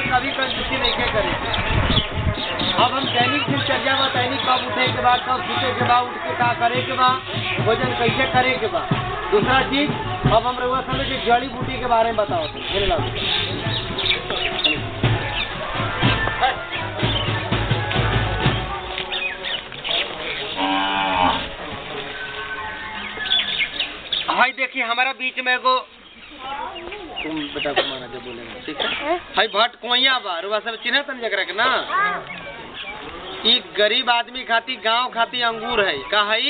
कभी कंजूसी नहीं के करे अब हम दैनिक दिनचर्या में दैनिक कब उठे के बाद कब सुते के बाद उठ के का करे के बाद भोजन कैसे करे के बाद दूसरा चीज अब हम रउआ समझ के जड़ी बूटी के बारे में बताओ मेरे लाभ हाय देखिए हमारा बीच में एगो तुम बेटा को मारा जब बोलेगा ठीक है हाय भट कोइया बा रुआ सब चिन्ह तन जकरा के ना ई गरीब आदमी खाती गांव खाती अंगूर है का है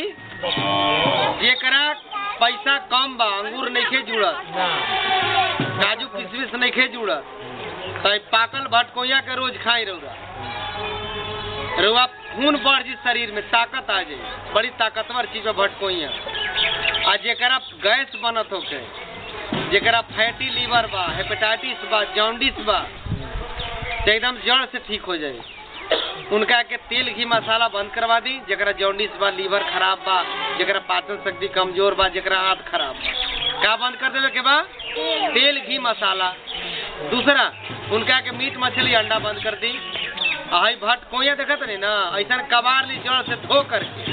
जेकरा पैसा कम बा अंगूर नइखे जुड़त काजू किशमिश नइखे जुड़त तो ई पाकल भट कोइया के रोज खाई रहुआ रुआ खून बढ़ जी शरीर में ताकत आ जाए बड़ी ताकतवर चीज बा भट कोइया आ जेकरा गैस बनत होके जेकरा फैटी लीवर बा हेपेटाइटिस बा जॉन्डिस बा तो एकदम जड़ से ठीक हो जाए उनका के तेल घी मसाला बंद करवा दी जेकरा जॉन्डिस बा लीवर खराब बा जेकरा पाचन शक्ति कमजोर बा जेकरा आंत खराब बा का बंद कर देवे के बा तेल घी मसाला दूसरा उनका के मीट मछली अंडा बंद कर दी आई भट कोइया देखत नहीं ना ऐसा कबार ली जड़ से धो करके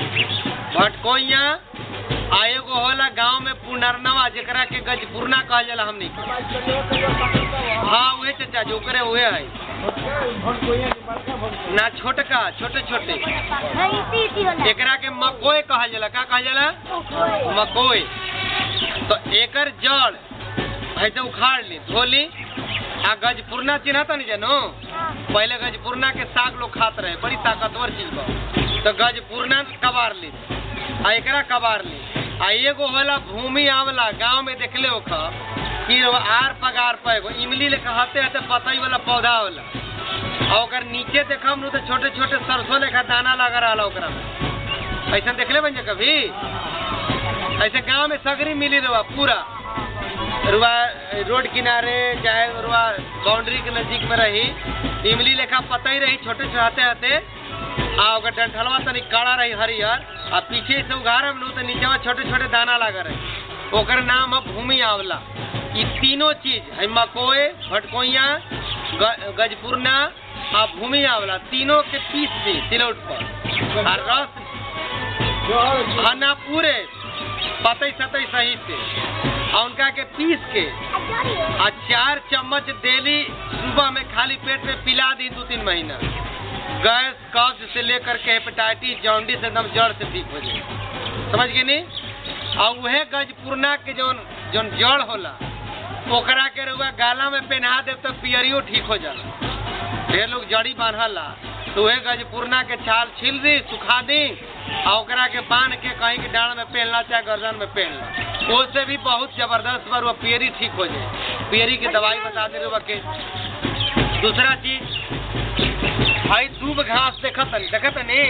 भट कोइया आ एगो होला गांव में पुनरनवा जेकरा के गजपुरना कहल जाला हमनी के। हाँ उहे चाचा जो करे उहे है ना छोटका छोटे छोटे एकरा के मकोय कहल जाला का कहल जाला मकोय तो एकर जड़ ऐसे उखाड़ ली धो ली आ गजपुरना चिन्ह तो नहीं जानो पहले गजपुरना के साग लोग खात रहे बड़ी ताकतवर चीज बा तो गजपुरना कबार ली आ एकरा कबार ली आ एगो होला भूमि आंवला गांव में देखले ओख कि वो आर पगार पे एगो इमली लेखा हते हते पतई वाला पौधा होला आ ओकर नीचे देखम नु तो छोटे छोटे सरसों लेखा दाना लगा रहा ओकरा में ऐसा देखले बन कभी ऐसे गांव में सगरी मिली रहा पूरा रुआ रोड किनारे चाहे रुआ बाउंड्री के नजदीक में रही इमली लेखा पतई रही छोटे छोटे हते हते आ ओकर डंठलवा तनी काड़ा रही हरियर आ पीछे से उघारम नु तो नीचे में छोटे छोटे दाना लगा रहे ओकर नाम है भूमि आंवला ई तीनों चीज है मकोए भटकोइया ग- गजपुरना आ भूमि आंवला तीनों के पीस दी सिलौट पर आ रस हाँ ना पूरे पतई सतई सही से आ उनका के पीस के आ चार चम्मच डेली सुबह में खाली पेट में पिला दी दो तीन महीना गैस कब्ज से लेकर के हेपेटाइटिस जॉन्डिस एकदम जड़ से ठीक हो जाए समझ गए नी और वह गजपुरना के जौन जौन जड़ होला ओकरा के रुआ गाला में पहना दे तो पियरियो ठीक हो जाला ढेर लोग जड़ी बांधला तो वह गजपुरना के छाल छील दी सुखा दी और ओकरा के बांध के कहीं के डांड में पहनला चाहे गर्दन में पहनला उससे भी बहुत जबरदस्त बार वो पियरी ठीक हो जाए पियरी की दवाई बता दे रुआ के दूसरा चीज भाई दूब घास देखत तनी देखत तनी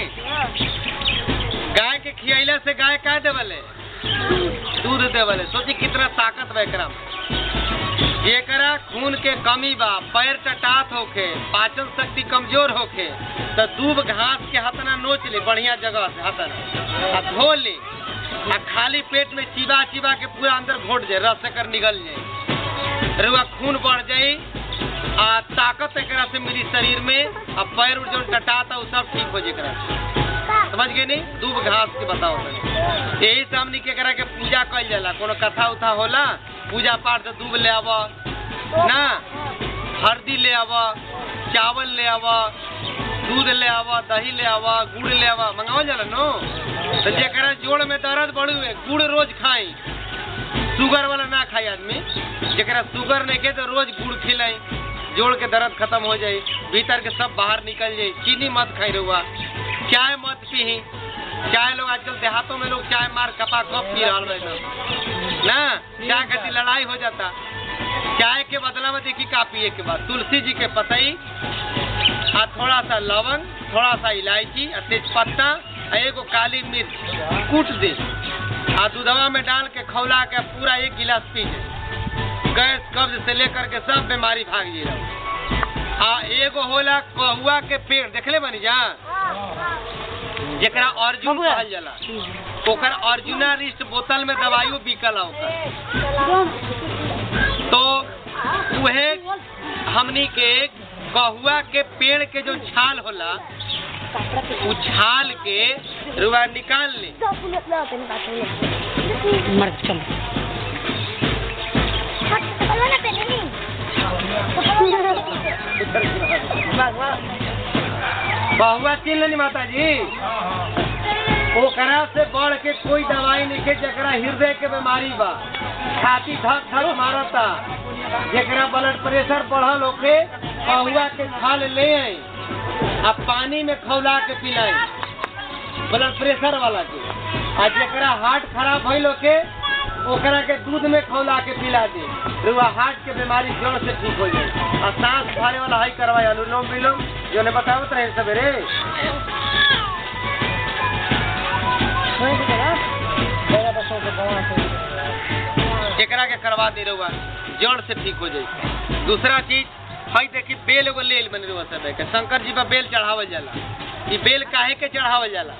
गाय के खियैला से गाय का देवले दूध देवले सोची कितना ताकत बा एकरा में जेकरा खून के कमी बा पैर टटात होखे पाचन शक्ति कमजोर होखे तो दूब घास के हतना नोच ली बढ़िया जगह से हतना आ धो ली आ खाली पेट में चिबा चिबा के पूरा अंदर घोट जाए रस एकर निकल जाए रुआ खून बढ़ जाई आ ताकत एकरा से मिली शरीर में आ पैर उर जो टटाता उ सब ठीक हो जाए एकरा से। समझ गए नहीं दूब घास के बताओ तनी यही से हमनी के एकरा के पूजा कइल जाला कोनो कथा उथा होला पूजा पाठ से दूब ले आवा ना हल्दी ले आवा चावल ले आवा दूध ले आवा दही ले आवा गुड़ ले आवा मंगावल जाला नो तो जेकरा जोड़ में दर्द बढ़ुए गुड़ रोज खाई शुगर वाला ना खाई आदमी जेकरा शुगर नहीं के तो रोज गुड़ खिलाई जोड़ के दर्द खत्म हो जाए भीतर के सब बाहर निकल जाए चीनी मत खाई रहुआ चाय मत पी चाय लोग आजकल देहातों में लोग चाय मार कपा कप पी रहा है ना चाय खाती लड़ाई हो जाता चाय के बदला में देखी का पिए के बाद तुलसी जी के पतई आ थोड़ा सा लवंग थोड़ा सा इलायची आ तेज पत्ता आ एगो काली मिर्च कूट दे आ दूधवा में डाल के खौला के पूरा एक गिलास पी जाए गैस कब्ज से लेकर के सब बीमारी भाग जी रहा आ एगो होला कहुआ के पेड़ देखले बनी जा जेकरा अर्जुन बबुआ। कहल जाला ओकर अर्जुना रिस्ट बोतल में दवाइयो बिकल ओकर तो उहे हमनी के कहुआ के पेड़ के जो छाल होला उ छाल के रुआ निकाल ली मर चल बहुआ चिन लेनी माता जी ओकरा से बढ़ के कोई दवाई नहीं के जकरा हृदय के बीमारी बा छाती धक धक मारता जकरा ब्लड प्रेशर बढ़ल होके बहुआ के छाल ले आई आ पानी में खौला के पिलाई ब्लड प्रेशर वाला के आ जकरा हार्ट खराब भइल होके ओकरा के दूध में खौला के पिला दे रुआ हार्ट के बीमारी जड़ से ठीक हो जाए आ सांस भरे वाला हाई करवाए अनुलोम विलोम जो ने बतावत रहे सवेरे एकरा के करवा दे रहुआ जड़ से ठीक हो जाए दूसरा चीज हई देखी बेल एगो लेल बन रहुआ सब के शंकर जी पर बेल चढ़ावल जाला ई बेल काहे के चढ़ावल जाला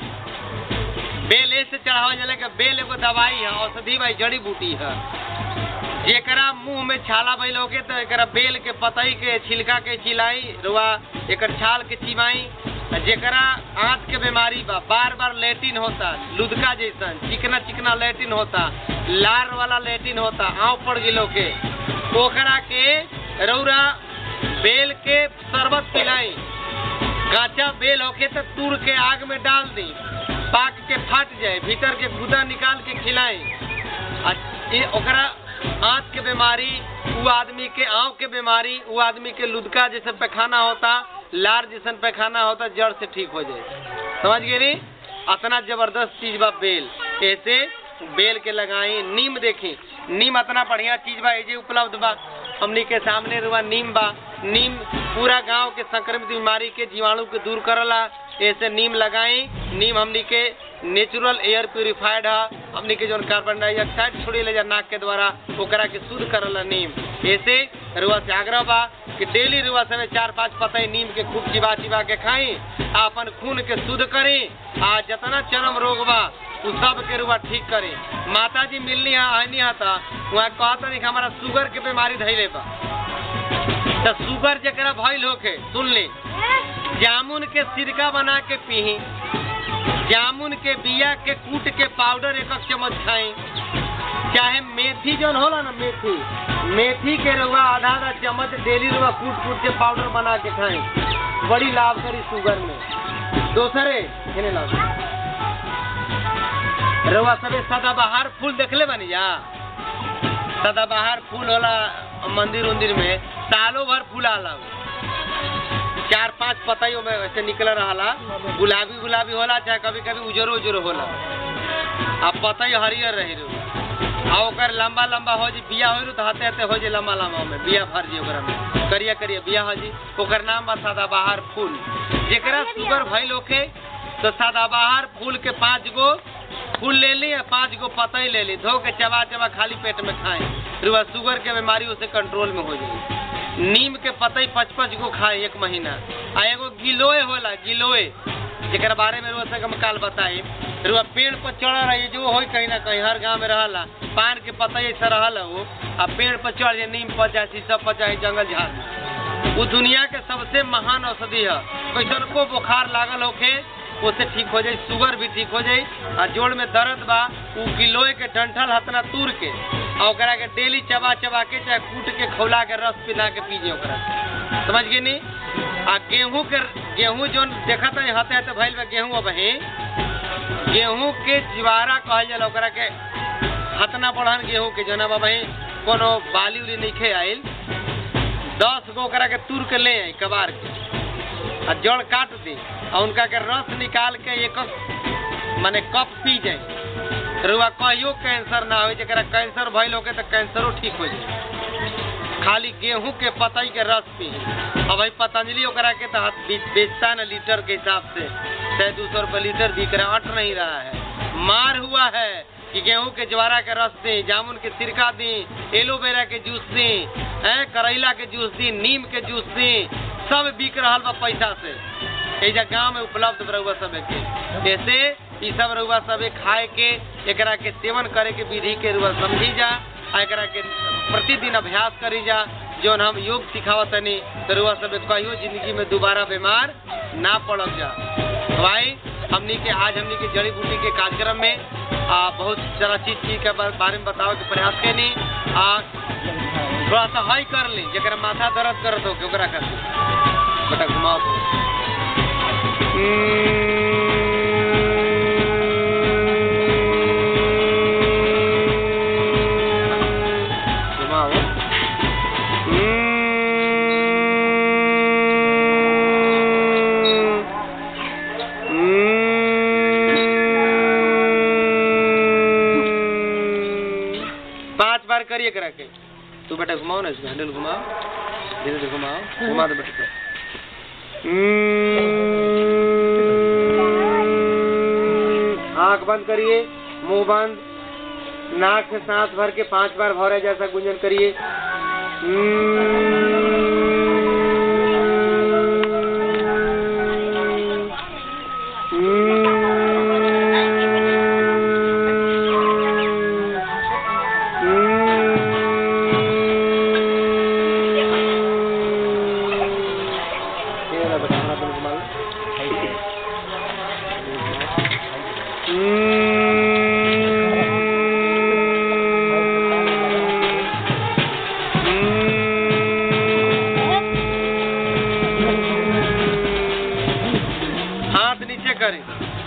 बेल ऐसे चढ़ावल जाला कि बेल एगो दवाई है औषधि भाई जड़ी बूटी है जेकरा मुंह में छाला भइल होके तो एकरा बेल के पतई के छिलका के चिलाई रुआ एकर छाल के चिबाई आ जेकरा आंत के बीमारी बा बार बार लेटिन होता लुदका जैसन चिकना चिकना लेटिन होता लार वाला लेटिन होता आँव पड़ गिलो के ओकरा के रौरा बेल के शरबत पिलाई कांचा बेल होके तो तूर के आग में डाल दी पाक के फट जाए भीतर के गुदा निकाल के खिलाई आ ये ओकरा आंत के बीमारी वो आदमी के आँव के बीमारी वो आदमी के लुदका जैसे पैखाना होता लार जैसन पैखाना होता जड़ से ठीक हो जाए समझ गए नी अतना जबरदस्त चीज बा बेल ऐसे बेल के लगाई नीम देखी नीम अतना बढ़िया चीज बा एजे उपलब्ध बा हमनी के सामने रुआ नीम बा नीम पूरा गांव के संक्रमित बीमारी के जीवाणु के दूर करला ऐसे नीम लगाई नीम हमनी के नेचुरल एयर प्यूरिफाइड है हमनी के जोन कार्बन डाइऑक्साइड छोड़ी ले जा नाक के द्वारा ओकरा के शुद्ध करला नीम ऐसे रुआ से आग्रह बा कि डेली रुआ समय चार पांच पतई नीम के खूब चिबा चिबा के खाई आ अपन खून के शुद्ध करी आ जितना चरम रोग बा उ सब के रुआ ठीक करी माता जी मिलनी है आनी है था वहाँ कहता नहीं कि हमारा शुगर के बीमारी धैले बा तो शुगर जकरा भइल होके सुन ली जामुन के सिरका बना के पीही जामुन के बिया के कूट के पाउडर एक एक चम्मच खाई चाहे मेथी जौन होला ना मेथी मेथी के रउआ आधा आधा चम्मच डेली रउआ कूट कूट के पाउडर बना के खाई बड़ी लाभ करी शुगर में दोसरे खेने लाभ रउआ सबे सदाबहार फूल देखले बनी जा सदाबहार फूल होला मंदिर उंदिर में सालों भर फूल आला उ। चार पांच पतइयों में ऐसे निकल रहा गुलाबी गुलाबी होला चाहे कभी कभी उजरो उजरो होला आ पतई हरियर रही रू आ ओकर लंबा लंबा हो जी बिया हो तो हते हते हो जी लंबा लंबा में बिया भर जी ओकरा में करिया करिया बिया हो जी ओकर नाम बा सदाबहार फूल जेकरा शुगर भइल होखे तो सदाबहार फूल के पांच गो फूल ले ली आ पांच गो पतई ले ली धो के चबा चबा खाली पेट में खाए रुआ शुगर के बीमारी उसे कंट्रोल में हो जाए नीम के पतई पच पच गो खाए एक महीना आ एगो गिलोय होला गिलोय जेकर बारे में रुआ से हम काल बताई रुआ पेड़ पर चढ़ रही जो होई कहीं ना कहीं हर गांव में रहला पान के पतई ऐसा रहला वो आ पेड़ पर चढ़ जाए नीम पर चाहे शीशम पर चाहे जंगल झाड़ में वो दुनिया के सबसे महान औषधि है कैसन को बुखार लागल होखे उससे ठीक हो जाए शुगर भी ठीक हो जाए आ जोड़ में दर्द बा उ गिलोय के डंठल हतना तूर के आ ओकरा के डेली चबा चबा के चाहे कूट के खौला के रस पिला के पीजिए ओकरा समझ गए नी आ गेहूं के गेहूं जोन देखा था हते हते भइल बा गेहूं अब ही गेहूं के जिवारा कहल जाला ओकरा के हतना बढ़न गेहूं के जोना बाबा ही कोनो बाली उली नइखे आइल दस गो ओकरा के तूर के ले आई कबार के आ जड़ काट दी आ उनका के रस निकाल के एक माने कप पी जाए रुआ कहियो कैंसर ना हो जरा कैंसर भइल होके तो कैंसरो ठीक हो जाए खाली गेहूं के पतई के रस पी अब भाई पतंजलि ओकरा के तो बे- बेचता है ना लीटर के हिसाब से छह दो सौ रुपये लीटर बिक रहा है अट नहीं रहा है मार हुआ है कि गेहूं के ज्वारा के रस दी जामुन के सिरका दी एलोवेरा के जूस दी हैं करैला के जूस दी नीम के जूस दी सब बिक रहा बा पैसा से एजा गांव में उपलब्ध रहुआ सब के जैसे ई सब रहुआ सब खाए के एकरा के सेवन करे के विधि के रुआ समझी जा आ एकरा के प्रतिदिन अभ्यास करी जा जौन हम योग सिखावा तनी तो रुआ सब कहियो जिंदगी में दोबारा बीमार ना पड़ब जा भाई हमनी के आज हमनी के जड़ी बूटी के कार्यक्रम में आ, बहुत सारा चीज चीज के बा- बारे में बतावे के प्रयास कैनी आ थोड़ा सा हाई कर ली जरा माथा दर्द करत हो ओकरा खातिर बेटा घुमाओ तो घुमाओ पांच बार करिए करा के तू बेटा घुमाओ ना इसको हैंडल घुमाओ धीरे धीरे घुमाओ घुमा दो बेटा आंख बंद करिए मुंह बंद नाक से सांस भर के पांच बार भौरे जैसा गुंजन करिए हाथ नीचे करें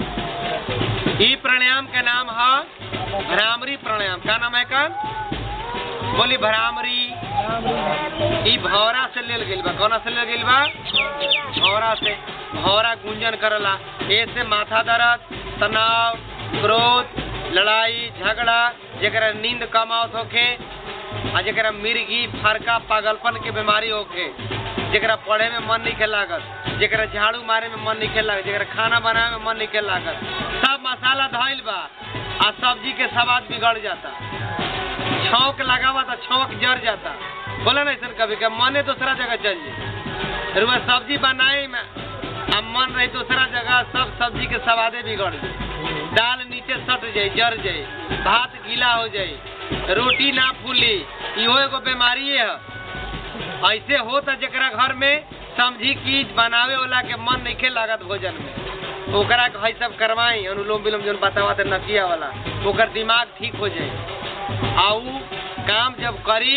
ई प्राणायाम का नाम है भ्रामरी प्राणायाम का नाम है का बोली भ्रामरी ई भौरा से लेल गइल बा कौना से लेल गइल बा भौरा से भौरा गुंजन करला ऐसे माथा दर्द तनाव क्रोध लड़ाई झगड़ा जेकरा नींद कम आवत होखे आ जेकरा मिर्गी फरका पागलपन के बीमारी होखे जेकरा पढ़े में मन नहीं लागत जेकरा झाड़ू मारे में मन नहीं लागत जेकरा खाना बनावे में मन नहीं लागत सब मसाला धइल बा आ सब्जी के स्वाद बिगड़ जाता छौक लगावा तो छौक जर जाता बोला ना ऐसा कभी का मने दूसरा जगह चल जाए रुआ सब्जी बनाए में आ मन रही दूसरा जगह सब सब्जी के स्वादे बिगड़ जाए दाल नीचे सट जाए जर जाए भात गीला हो जाए रोटी ना फूली इहो एगो बीमारी है ऐसे होता जेकरा घर में समझी की बनावे वाला के मन नहीं लागत भोजन में ओकरा के हई सब करवाई अनुलोम विलोम जोन बतावा ते नकिया वाला ओकर दिमाग ठीक हो जाए आ ऊ काम जब करी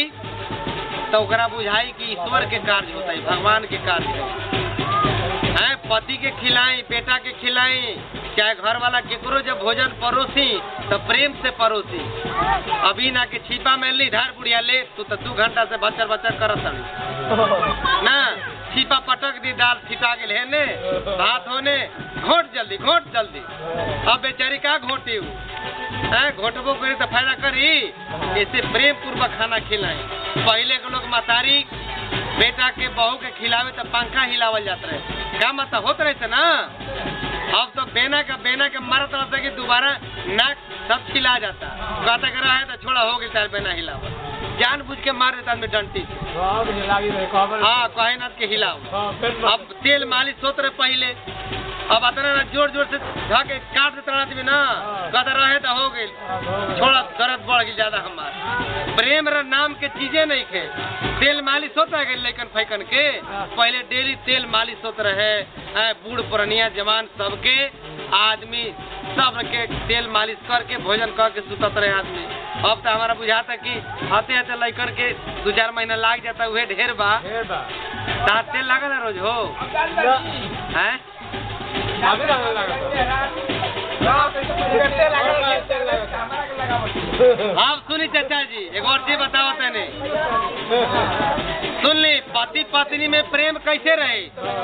तो ओकरा बुझाई कि ईश्वर के कार्य होता है भगवान के कार्य है हैं पति के खिलाई बेटा के खिलाई चाहे घर वाला केकरो जब भोजन परोसी तो प्रेम से परोसी अभी ना के छिपा में ली धार बुढ़िया ले तू तो दू घंटा से बचर बचर करत हड़ी ना छिपा पटक दी दाल छिटा गेल है ने भात होने घोट जल्दी घोट जल्दी अब बेचारी का घोटी हूँ हैं घोटबो करी तो फायदा करी ऐसे प्रेम पूर्वक खाना खिलाई पहले के लोग मतारी बेटा के बहू के खिलावे तो पंखा हिलावल जात रहे का मतलब होत रहे थे ना अब तो बेना का बेना के मारत रहता कि दोबारा नाक सब खिला जाता कहता कर रहा है तो छोड़ा हो गई तार बेना हिलावा जान बुझ के मार देता आदमी डंटी से हाँ कहे ना के हिलाओ अब तेल मालिश होत रहे पहले अब अतना ना जोर जोर से धके काट देता आदमी ना कहता रहे तो हो गई छोड़ा दर्द बढ़ गई ज्यादा हमार प्रेम र नाम के चीजें नहीं खे तेल मालिश होता है लेकिन फैकन के पहले डेली तेल मालिश होता रहे हैं, बूढ़ पुरनिया जवान सबके आदमी सब के तेल मालिश करके भोजन करके सुतत रहे आदमी अब तो हमारा बुझाता कि हते हते लैकन के दू चार महीना लाग जाता उहे ढेर बा तार तेल लागल है रोज हो हैं आप सुनी चाचा जी एक और चीज बताओ तने सुन ली पति पत्नी में प्रेम कैसे रहे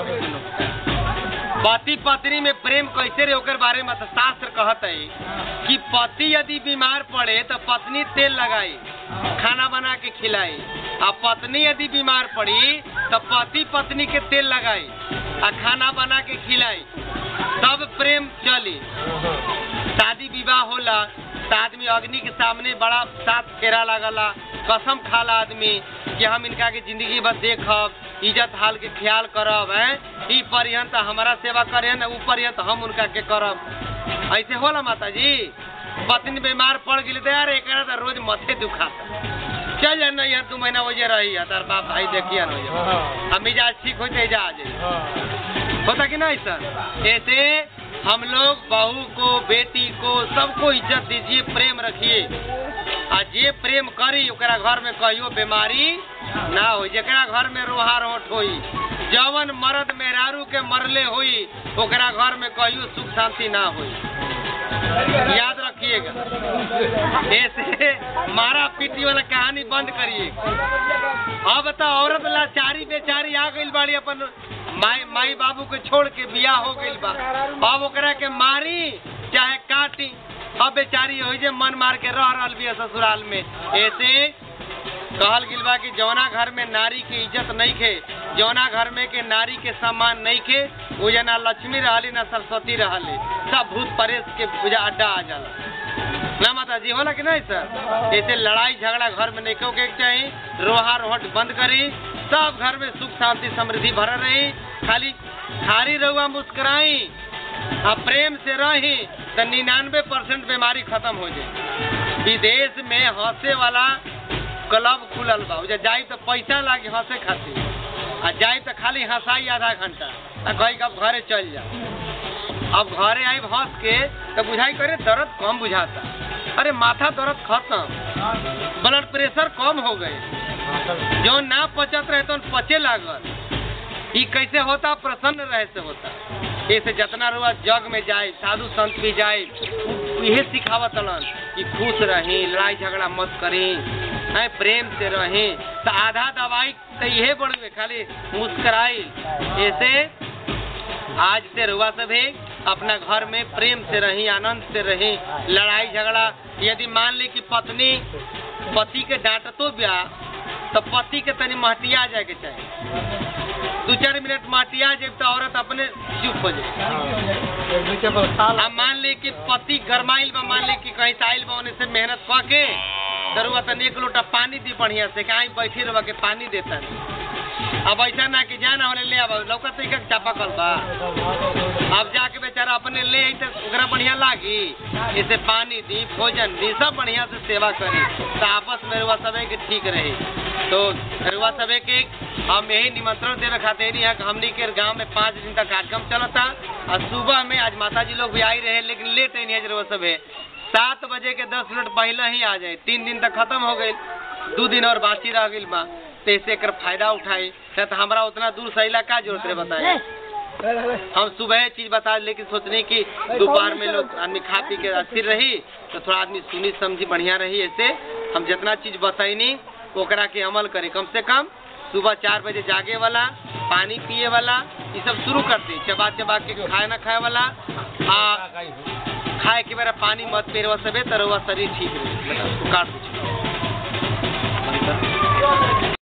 पति पत्नी में प्रेम कैसे रहे ओकर बारे में तो शास्त्र कहत है कि पति यदि बीमार पड़े तो पत्नी तेल लगाई खाना बना के खिलाई आ पत्नी यदि बीमार पड़ी तो पति पत्नी के तेल लगाई आ खाना बना के खिलाई तब प्रेम चली शादी विवाह होला तो आदमी अग्नि के सामने बड़ा साथ फेरा लगला कसम खाला आदमी कि हम इनका के जिंदगी भर देखब इज्जत हाल के ख्याल करब हैं ई पर्यंत हमारा सेवा करे न ऊ पर्यंत हम उनका के करब ऐसे होला माता जी पत्नी बीमार पड़ गई तो यार एक तो रोज मथे दुखाता चल जाना यार दू महीना वजह रही है तार बाप भाई देखिए ना वजह हाँ हम मिजाज ठीक हो जाए जा आ जाए हाँ होता कि नहीं सर ऐसे हम लोग बहू को बेटी को सबको इज्जत दीजिए प्रेम रखिए आ जे प्रेम करी ओकरा घर में कहियो बीमारी ना हो जेकरा घर में रोहा रोट होई जवन मर्द मेहरारू के मरले होई ओकरा घर में कहियो सुख शांति ना होई याद रखिएगा ऐसे मारा पीटी वाला कहानी बंद करिए अब तो औरत लाचारी बेचारी आ गई बाड़ी अपन माई माई बाबू के छोड़ के बियाह हो गई बा अब ओकरा के मारी चाहे काटी अब बेचारी हो जे मन मार के रह रहल बिया ससुराल में ऐसे कहल गिल बा कि जौना घर में नारी के इज्जत नहीं खे जौना घर में के नारी के सम्मान नहीं खे वो जे ना लक्ष्मी रहली ना सरस्वती रहली सब भूत परेश के पूजा अड्डा आ जाला ना माता जी होला कि नहीं सर ऐसे लड़ाई झगड़ा घर में नहीं क्यों के चाहिए रोहा रोहट बंद करी सब घर में सुख शांति समृद्धि भरल रही खाली खारी रहुआ मुस्कुराई आ प्रेम से रही तो निन्यानवे परसेंट बीमारी खत्म हो जाए विदेश में हंसे वाला क्लब खुलल बा ओजा जाई तो पैसा लागे हंसे खातिर आ जाई तो खाली हंसाई आधा घंटा आ कही कब घरे चल जा अब घरे आई हंस के तो बुझाई करे दर्द कम बुझाता अरे माथा दर्द खत्म ब्लड प्रेशर कम हो गए जो ना पचत रहे तो पचे लागल ई कैसे होता प्रसन्न रहे से होता ऐसे जितना रुआ जग में जाए साधु संत भी जाए इहे सिखावत हलन कि खुश रही लड़ाई झगड़ा मत करी है प्रेम से रही तो आधा दवाई तो इहे बढ़े खाली मुस्कुराई ऐसे आज से रुआ सब है अपना घर में प्रेम से रही आनंद से रही लड़ाई झगड़ा यदि मान ली कि पत्नी पति के डांटतो ब्या तो पति के तनी महटिया जाए के चाहिए दू चार मिनट महटिया जाए तो औरत अपने चुप हो जाए अब मान ली कि पति गरमाइल बा मान ली कि कहीं से आइल बा ओने से मेहनत क के दरुआ तनी एक लोटा पानी दी बढ़िया से कहीं बैठी रह के पानी देता अब ऐसा ना कि जाना होने ले अब लौका तो एक चापा कल बा अब जाके बेचारा अपने ले आई तो ओकरा बढ़िया लागी इसे पानी दी भोजन दी सब बढ़िया से सेवा करी तो आपस में रुआ सबे के ठीक रही तो रुआ सबे के हम यही निमंत्रण देवे खातिर यहाँ कि हमनी के गांव में पाँच दिन तक कार्यक्रम चलता और सुबह में आज माता जी लोग भी आई रहे लेकिन लेट नहीं है रुआ सबे सात बजे के दस मिनट पहले ही आ जाए तीन दिन तक खत्म हो गई दू दिन और बाकी रह गई बा तो ऐसे एकर फायदा उठाई तो हमारा उतना दूर सहीला का जरूरत है बताए हम सुबह चीज बता लेकिन सोचने की दोपहर में लोग आदमी खा पी के अस्थिर रही तो थोड़ा आदमी सुनी समझी बढ़िया रही ऐसे हम जितना चीज बताईनी ओकरा के अमल करी कम से कम सुबह चार बजे जागे वाला पानी पिए वाला ये सब शुरू कर दी चबा चबा के खाए ना खाए वाला आ खाए के बेरा पानी मत पिए सबे तो रहुआ शरीर ठीक रहे काट दीजिए